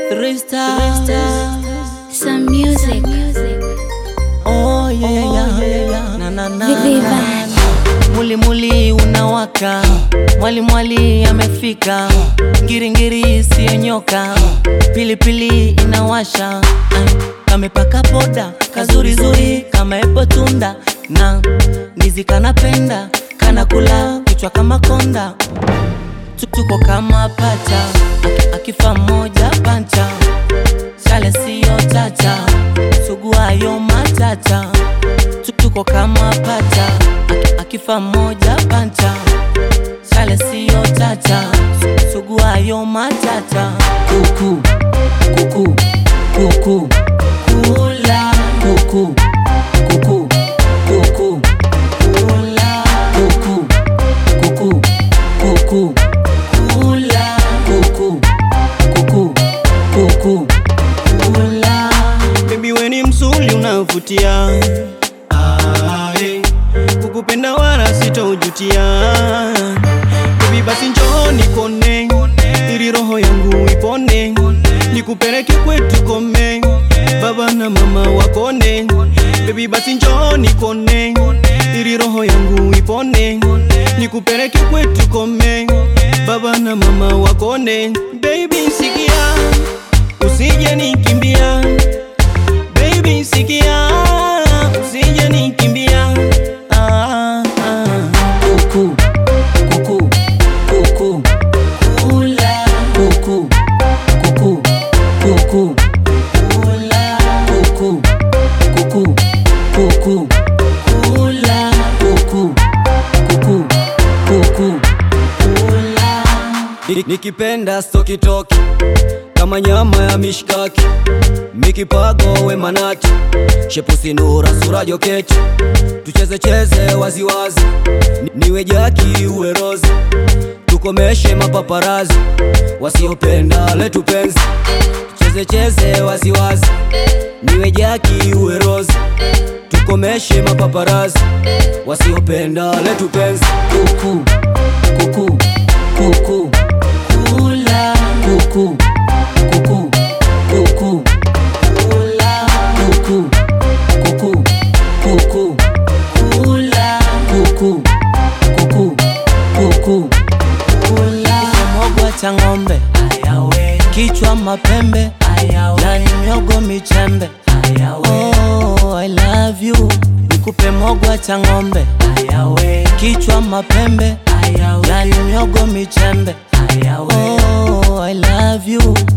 Three stars. Some music. Oh yeah, yeah, yeah, yeah. Na, na, na, Viva. na. Muli muli unawaka, mwali mwali amefika, ngiringiri siyo nyoka, pilipili inawasha, Ay, kamepaka poda kazuri zuri kama epo tunda na ndizi kanapenda kana kula kichwa kama konda Tu- tuko kama pacha Aki- akifa moja pancha chale siyo chacha suguayo matata Tu- tuko kama pacha Aki- akifa moja pancha chale siyo chacha Su- suguayo matata kuku kuku kuku kula kuku kuku kuku kula kuku kuku kuku kula kuku kuku kuku kula Baby we ni msuli unavutia ah, hey. Kukupenda wala sitaujutia Baby basi njoo nikone ili roho yangu ipone Nikupeleke kwetu kome Baba na mama wakone Baby basi njoo nikone ili roho yangu ipone Nikupeleke kwetu kome Baba na mama wakone Baby sikia usije nikimbia Baby sikia usije nikimbia ah, ah. kuku kuku kuku kula kuku kuku kuku kula kuku kuku kuku kula kuku kuku kuku kula Ni- Nikipenda stokitoki kama nyama ya mishkaki mikipago we manati shepusi nura sura joketi tucheze cheze waziwazi Ni- niwe jaki uwe rozi tukomeshe mapaparazi wasiopenda letu penzi tucheze cheze waziwazi niwe jaki uwe rozi tukomeshe mapaparazi wasiopenda letu penzi kuku kuku kuku kula kuku kuku kuku kula kuku kuku kuku kula kuku kuku kuku kula mogwa cha ng'ombe kichwa mapembe yani miogo michembe oh, I love you nikupe mogwa cha ng'ombe kichwa mapembe yani miogo michembe oh, I love you